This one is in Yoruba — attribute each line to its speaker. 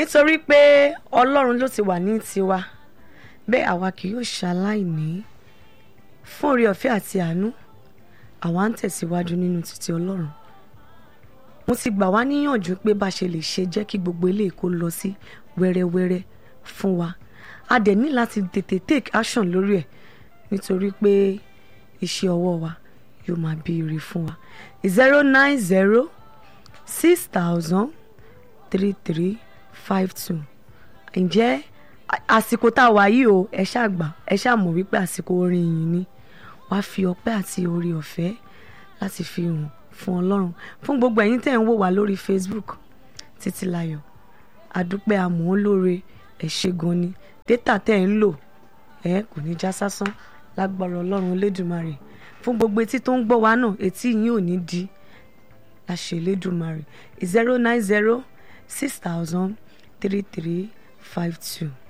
Speaker 1: nítorí pé ọlọ́run ló ti wà ní tiwa bẹ́ẹ̀ àwa kì yóò ṣaláìní fún oore ọ̀fẹ́ àti àánú àwa ń tẹ̀síwájú nínú títí ọlọ́run mo ti gbà wá níyànjú pé bá a ṣe lè ṣe jẹ́ kí gbogbo ilé kó lọ sí wẹ́rẹ́wẹ́rẹ́ fún wa a dẹ̀ ní láti tètè take action lórí ẹ̀ nítorí pé iṣẹ́ ọwọ́ wa yóò máa bí ire fún wa zero nine zero six thousand three three five two ǹjẹ́ àsìkò tá a wà yìí o ẹ ṣáà gbà ẹ ṣáà mọ̀ wípé àsìkò orin yìí ni wàá fi ọpẹ́ àti oore ọ̀fẹ́ láti fi hàn fún ọlọ́run fún gbogbo ẹ̀yin tẹ̀ ń wò wá lórí facebook títílayọ̀ àdúpẹ́ àmọ́ olóore ẹ̀ ṣe gan ni dátà tẹ̀ ń lò ẹ kò ní já sásán lágbára ọlọ́run elédùnmarè fún gbogbo etí tó ń gbọ́ wa náà etí yín ò ní di láṣẹ elédùnmarè zero nine zero six thousand three three five two.